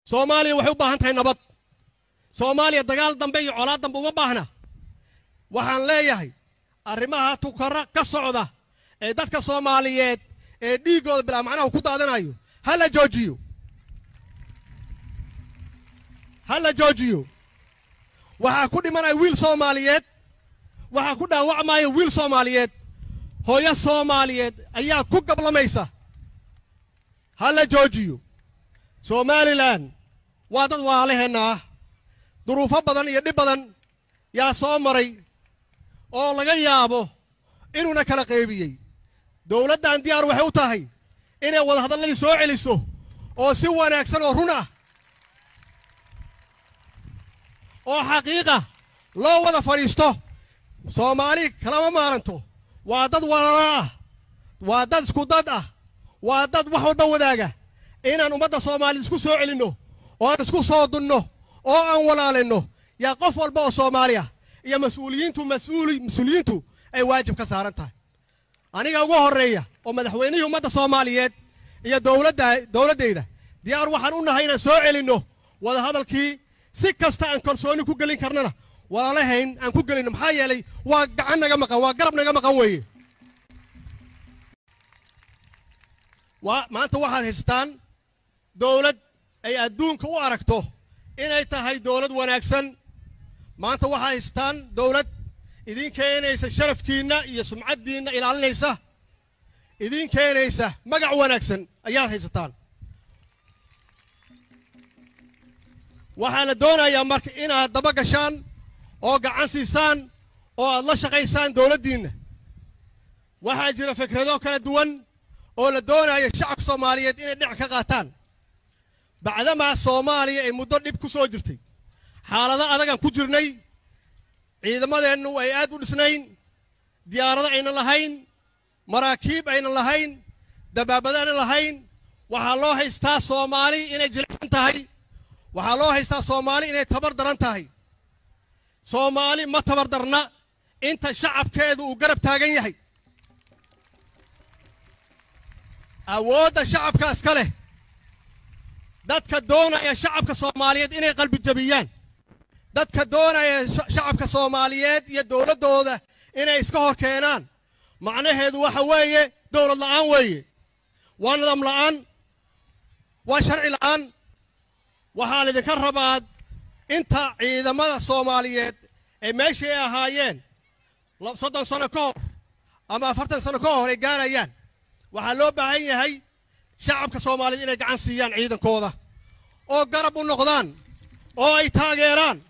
soomaaliya waxay u baahan tahay nabad soomaaliya dagaal dambe iyo colaad dambe uma baahna waxaan leeyahay arrimaha tukara ka socda ee dadka soomaaliyeed ee dhiiggooda bilaa macnaha ku daadanayo ha la joojiyo ha la joojiyo waxaa ku dhimanaya wiil soomaaliyeed waxaa ku dhaawacmaya wiil soomaaliyeed hooyo soomaaliyeed ayaa ku gablamaysa ha la joojiyo somalilan waa dad waalaheenna ah duruufo badan iyo dhib badan yaa soo maray oo laga yaabo inuuna kala qeybiyey dowladdan diyaar waxay u tahay inay wadahadalladii soo celiso oo si wanaagsan oo run ah oo xaqiiqa loo wada fadhiisto soomaali kalama maaranto waa dad walaalo ah waa dad isku dad ah waa dad wax walba wadaaga inaan ummadda soomaaliyed isku soo celinno oo aan isku soo dunno oo aan walaalinno yaa qof walba oo soomaali ah iyo mas-uuliyiintu mas-uuli mas-uuliyiintu ay waajib ka saaran tahay aniga ugu horreeya oo madaxweynihii ummadda soomaaliyeed iyo dowladda dowladdayda diyaar waxaan u nahay inaan soo celinno wadahadalkii si kasta aan kalsooni ku gelin karnana walaalahayn aan ku gelinno maxaa yeelay waa gacan naga maqan waa garab naga maqan weeye waa maanta waxaad haystaan dowlad ay adduunka u aragto inay tahay dowlad wanaagsan maanta waxaad haystaan dowlad idiin keenaysa sharafkiinna iyo sumcaddiinna ilaalinaysa idiin keenaysa magac wanaagsan ayaad haysataan waxaa la doonayaa marka inaad daba gashaan oo gacan siisaan oo aad la shaqaysaan dowladdiinna waxaa jira fikrado kala duwan oo la doonaya shacabka soomaaliyeed inay dhinac ka qaataan bacdamaa soomaaliya ay muddo dhib ku soo jirtay xaalado adagaan ku jirnay ciidamadeennu ay aad u dhisnayn diyaarado aynan lahayn maraakiib aynan lahayn dabaabado aynan lahayn waxaa loo haystaa soomaali inay jilicsan tahay waxaa loo haystaa soomaali inay tabar daran tahay soomaali ma tabar darna inta shacabkeedu uu garab taagan yahay awoodda shacabka iska leh dadka doonaya shacabka soomaaliyeed inay qalbi jabiyaan dadka doonaya shacabka soomaaliyeed iyo dowladdooda inay iska hor keenaan macnaheedu waxa weeye dowlad la'aan weeye waa nidaam la'aan waa sharci la'aan waxaa laydinka rabaa inta ciidamada soomaaliyeed ee meeshii ay ahaayeen soddon sano ka hor ama afartan sano ka hor ay gaarayaan waxaa loo baahan yahay shacabka soomaaliyeed inay gacan siiyaan ciidankooda oo garab u noqdaan oo ay taageeraan